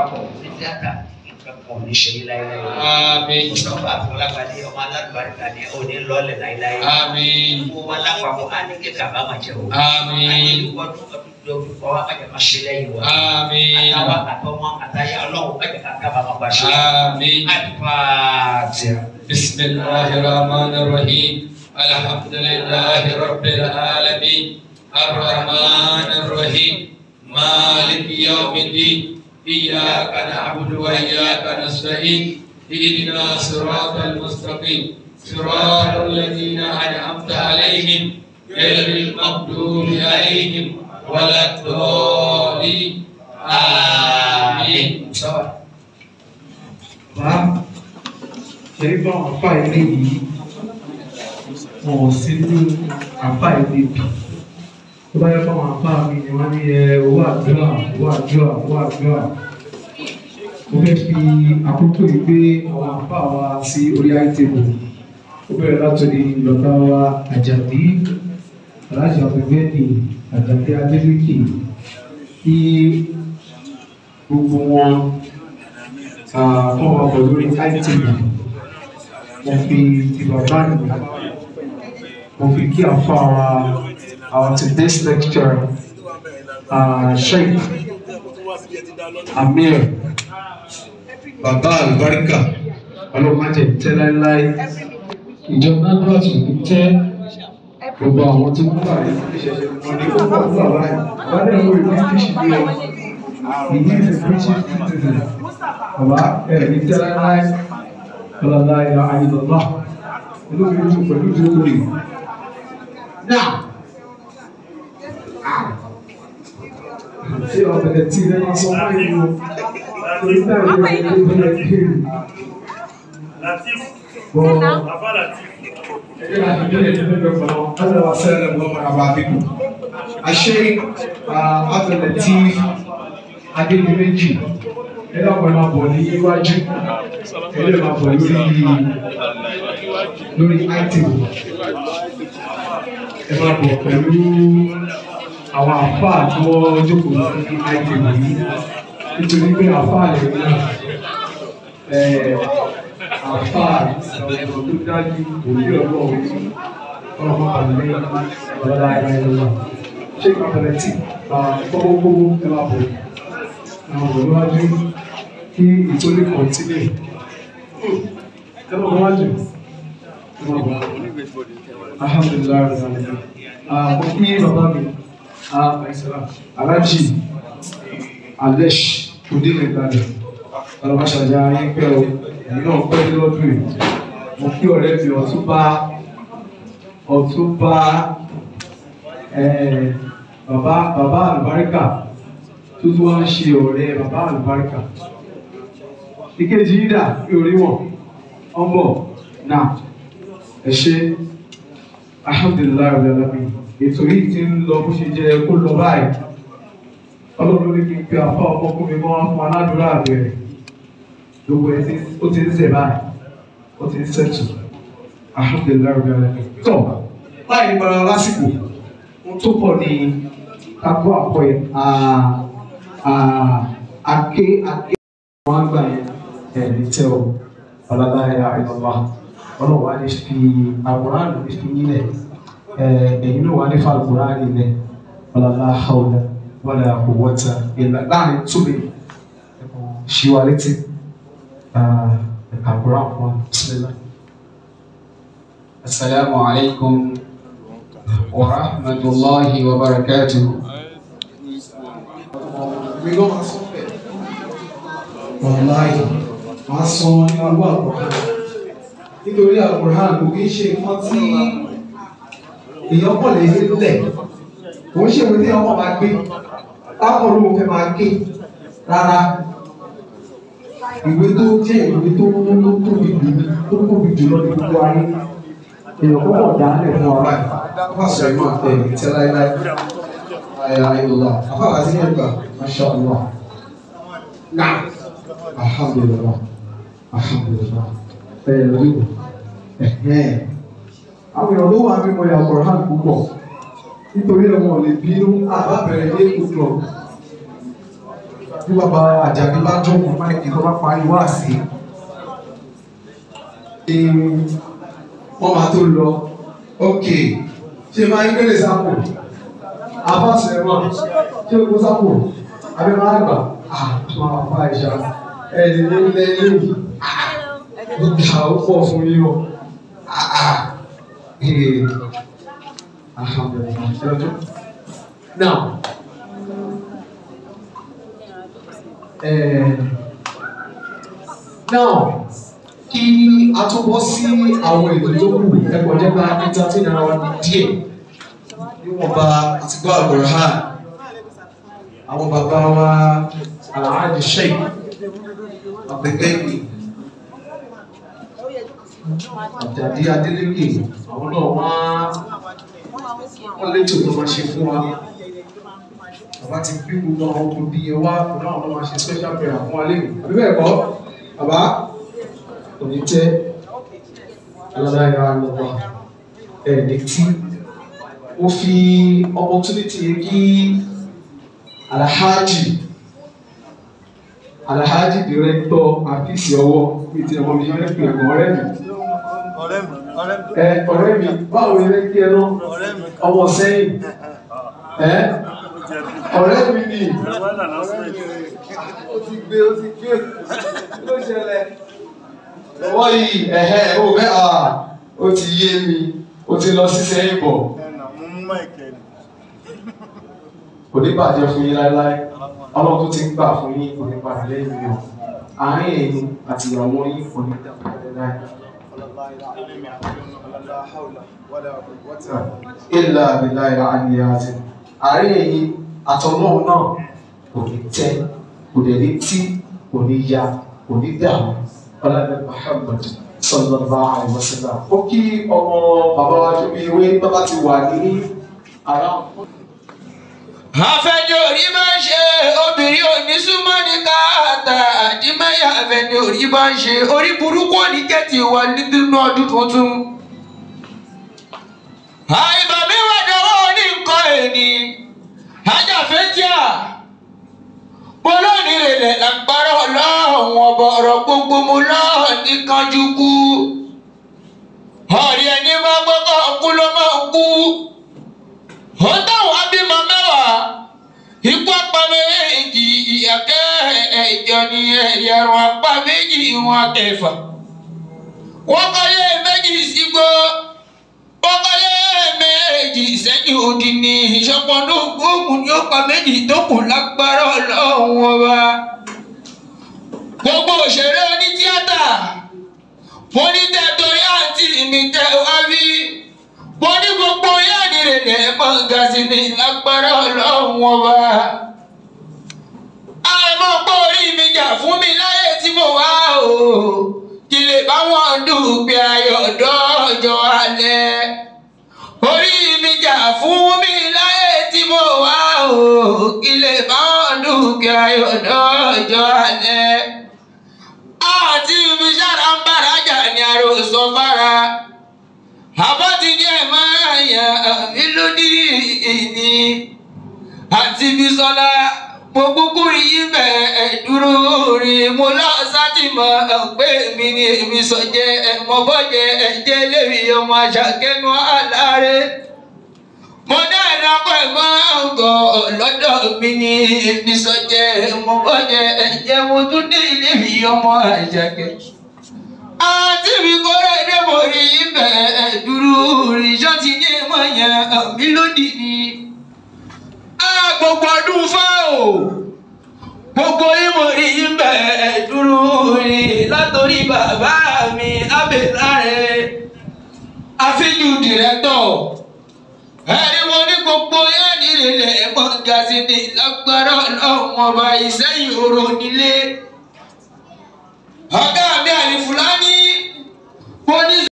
darapọ̀ ní tíátà ìkẹ́kọ̀ọ́ ní ṣe yí láéláé. Àmín. Mustapha Afọlágbadé ọmọ alálùbáríkà ni òní lọ́ọ̀lẹ̀ láéláé. Àmín. Gbogbo wa lápapọ̀ á ní kíkà bá máa jẹ́ o. Àmín. Á ní ọdún ọdún ọdún kọ́ wa kájà máa ṣe lẹ́yìn wa. Àmín. Àtàwọn àtọmọ àtàyà ọlọ́run kájà ká kábà máa bá ṣe. Àmín. Àdìpàtìyà. بسم الله الرحمن الرحيم الحمد لله رب العالمين الرحمن الرحيم مالك يوم الدين إياك نعبد وإياك نستعين اهدنا صراط المستقيم صراط الذين أنعمت عليهم غير المغضوب عليهم ولا الضالين آمين bá ṣẹ̀rí bá wọn àpá ilé yìí wọn ò sí ní àpá ilé bì tó bá yẹ kó àwọn àpá mi ni wọ́n ní ẹ owó àdúrà owó àdúrà owó àdúrà mo fẹ́ fi àkókò yìí gbé àwọn àpá wa sí orí àìtèbù ó bẹ̀rẹ̀ látòrí bàbá wa àjàdí aláṣà ọ̀gbẹ́ni àjàdí adébíkì kí gbogbo wọn fún ọkọ̀ lórí itv mo fi ti bàbá mi mo fi kí àfa wa our today's lecturer uh, sheikh amir bàbá àlùbáríkà ọlọ́mọdé tẹ́ láéláé ìjọba náà tún ní tẹ́ gbogbo àwọn tó ń bá ìṣẹ̀ṣẹ̀ wọn ní kókó àbúrò àwọn àìsàn wọn lè wo ìlú british ní ọ ìyí is a british citizen bàbá ẹ̀ ní tẹ́ láéláé ọlọ́lá ìlà àìlọ́lá inú mi dùn pẹ̀lú ìdókòwò yìí. now ṣé ọ̀bẹ̀rẹ̀ tí ilé máa sọ fún ìlú torí náà ìlú ọ̀bẹ̀rẹ̀ tó bẹ̀rẹ̀ kiri. bọ́ ẹgbẹ́ àti ìbílẹ̀ tó bẹ̀rẹ̀ pẹ̀lú ọ̀dọ̀ wa sẹ́lẹ̀ lọ́wọ́ àbá bíbù. àṣẹ àbẹ̀rẹ̀ tí adébíyẹ́jì ẹ̀rọ ọ̀pọ̀ máa bọ̀ ní iwájú ẹ̀rọ máa bọ̀ lórí lórí item ẹ máa bọ̀ pẹ̀lú àwọn àfáà tí wọ́n jókòó sí item yìí nítorí pé àfáà lè rí náà àfáà ọ̀rọ̀ tó dájú òbí ọlọ́run ọlọ́run àlẹ́ ọ̀la ẹ̀rọ ṣé ìpàdé tí gbogbogbò ẹ máa bọ̀ àwọn olùwájú kí ìtòlè kọ̀ntínì ẹ̀rọ wájú alhamdulilayi alhamdulilayi mo kí bàbá mi alájì alesh odile gbadẹ ọlọmọṣàjà yín pẹ́ o èyí náà pẹ́ lọ́dún yìí mo kí ọ̀rẹ́ mi ọ̀túnba ọ̀túnba bàbá bàbá àlùbáríkà tó tún wá ń ṣe ọ̀rẹ́ bàbá àlùbáríkà ìkejì yìí dà bí orí wọn wọn bọ̀ náà ẹ ṣe alhamdulilayi ọ̀rẹ́ ọ̀rẹ́ mi ètò yìí ti ń lọ bó ṣe jẹ kó lọ báyìí ọlọ́run ní kí n pe afọ ọmọkùnrin mọ́ wọn fún aládùúrà bẹ̀rẹ̀ gbogbo ẹ̀ tí ó ti ń sẹ̀ báyìí ó ti ń sẹ̀tù alhamdulilayi ọ̀rẹ́ ọ̀rẹ́ mi tọ̀ báyìí bára lásìkò ohun tó pọ̀ ní kakó àpọ̀ ẹ̀ ake ake wọn gbà yẹn ẹ ní tẹ o ọlọlá ẹ àìlọlá ọlọ́wọ́ á ní fi àwòrán ló fi yílẹ̀ ẹ ẹ̀yin náà wà ní fa àwòrán nílẹ̀ ọlọlá hàwùlẹ wọlé àkọwọta ìlà láàrin tóbi ṣíwá létí àwòrán fún wa sílẹ̀. السلام عليكم ورحمة الله وبركاته mi ló máa sọ bẹ́ẹ̀. wàláyé máa sọ ní ọgbà àkùrán nítorí àkùrán kò kí ń ṣe nǹkan tí èèyàn pọ̀ lè lẹ̀ kò ń ṣèwé tí ọmọ máa gbé táwọn olówó fẹ́ máa ké rárá ìwé tó jẹ́ ìwé tó tó tóbi jù tó tóbi jù lọ ní gbogbo ayé èèyàn kọ́kọ́ dá lẹ̀ fún ọ̀rá ẹ̀ wọ́n sọ ìmọ̀ ẹ̀ tẹ́ láéláé ayé ayé lọ́la afáàlà sí ẹ̀gbà masha allah náà alhamdulilah alhamdulilah ẹ̀ lóyún ẹ̀hẹ́n àwọn èèyàn ló wà mímọ ya Quran púpọ̀ nítorí ẹ̀ wọ́n lè bínú àbábẹ̀rẹ̀ ní èkó club bí bàbá àjàgbé bá jókòó máìkì tó bá parí wá sí i wọ́n máa tó lọ ok ṣé máa ń gbélé sápò àbáṣe mọ́ ṣé o kó sápò àbí máa gbà ah máa fa ìṣá ẹni ní ilé yìí ìgbà ó pọ̀ fún yín o ah ah ee alhamdulilayi ṣe ọjọ́ now. Eh, now kí a tó bọ́ sí àwọn ètò tó kù ẹ̀kọ́ jẹ́ bá entertain ara wa díẹ̀ níwọ̀nba àti gbọ́ àgbọ̀rọ̀ ha àwọn bàbá wa alhaji sheikh abdulgani àjàdí adélèké àwọn náà wá wọ́n létò tó máa ṣe fún wa bàbá ti bí gbogbo àwọn ọkùnrin yẹn wá fún àwọn ọmọ ṣe special prayer fún wa lẹ́nu àbí bẹ́ẹ̀ kọ́ bàbá kò ní tẹ́ aláìra lọ́wọ́ ẹ̀ẹ́dẹ̀ tí ó fi opportunity yẹn kí alhaji alhaji director àfíìsì ọwọ́ bíi ti ọmọ mi yẹn pè ẹ̀gbọ́n ọ̀rẹ́ mi ọ̀rẹ́ mi ọ̀rẹ́ mi ẹ ọ̀rẹ́ mi báwo ni ẹ kí ẹ náà ọ̀rẹ́ mi ọmọ sẹ́yìn ẹ ọ̀rẹ́ mi ni ẹ̀wọ́n náà lọ́sẹ̀ ó ti gbé ó ti gbé ló ṣẹlẹ̀. ọwọ́ yìí ẹ̀hẹ́ ó fẹ́ à ó ti yé mi ó ti lọ sí sẹ́yìn bọ̀ ẹ̀nà mú mú máìkẹ́ ni kò ní bàjẹ́ fún yín láéláé ọlọ́run tó ti ń gbà fún yín kò ní padà lẹ́yìn mi o àárín ẹ̀yin àti ìyàwó yín kò ní dàgbà láéláé. ilà àbílà ìlà àníyàn àti àárín ẹ̀yin àtọ̀nà náà kò ní tẹ́ kò dẹ̀ ní tí kò ní ya kò ní dààmú ọlọ́dẹ Muhammad sallallahu alaihi wasallam ó kí ọmọ bàbá wa tó bí ewé bàbá ti wà ní ara afẹ́ni orí máa ń ṣe obìnrin òní súnmọ́ ní káàtà àdìmẹ́yà afẹ́ni orí máa ń ṣe orí burúkú òní kẹ́tì wà nínú ọdún tuntun. àìbà mi wà dánwò ní nǹkan ẹni ajáfẹ́tíà polóòní rẹ̀ lágbára ọlọ́run ọ̀bọ̀ ọ̀rọ̀ gbogbo mu lọ́ọ̀ ní kanjú kú. ọ̀rẹ́ ẹni máa gbọ́kọ̀ kú ló máa kú ó táwọn abímọ mẹ́wàá ikú apá méjì ìyàkẹ́ ẹ̀jọ ní ẹ̀yẹ̀rùn apá méjì wọn kẹfà wọ́n kọ́lé méjì sígbó wọ́n kọ́lé méjì sẹ́yìn òdì ní ìṣọ̀pọ̀nù gbóògùn ní ó pa méjì tó kù lágbára ọlọ́run ọba gbogbo òṣèré onítíátà mo ní tẹ́ torí àǹtí mi tẹ́ wá bí wọ́n ní gbogbo yáàdì rẹ̀ lẹ́ mọ̀gá sí ní lágbára ọlọ́run ọba. àmọ́ pé orí mi jà fún mi láyé tí mo wá o kí lè bá wọn dùgbẹ́ ayọ̀ dọ́jọ́ alẹ́. orí mi jà fún mi láyé tí mo wá o kí lè bá wọn dùgbẹ́ ayọ̀ dọ́jọ́ alẹ́. àti ibi sára ń bára jà ní àròsọ fara àbọ̀tí ní ẹ̀ máa yà mí lódì ní àti Bísọ́lá mo kúkú rí ibẹ̀ dúró rí mo lọ sátìmọ̀ pé mi ni èmi sọ jẹ́ ẹ̀mọ́ bọ́jẹ́ ẹ̀jẹ̀ lérí ọmọ àṣàkẹ́nu aláre mo dá ìdápọ̀ ẹ̀gbọ́n ọ̀gọ̀ lọ́dọ̀ mi ni èmi sọ jẹ́ ẹ̀mọ́ bọ́jẹ́ ẹ̀jẹ̀ mo tún dé lérí ọmọ àṣàkẹ́ àti mi kọ́ra ẹ̀dẹ́ mo rí ibẹ̀ dúró rí ṣọ́ọ̀tì ní ẹ̀mọ́ yẹn mi lódì ni. a gbogbo ọdún fá o gbogbo ìmọ̀ rí ibẹ̀ dúró rí látòrí bàbá mi abẹ́láre àfíjù dìrẹ́tọ̀ ẹni mo ní gbogbo yẹn nílẹ̀ ẹ̀mọ́ gàzí ní lágbára ọlọ́run ọba ìsẹ́yìn oró nílé ọ̀gá mi àlìfúlání.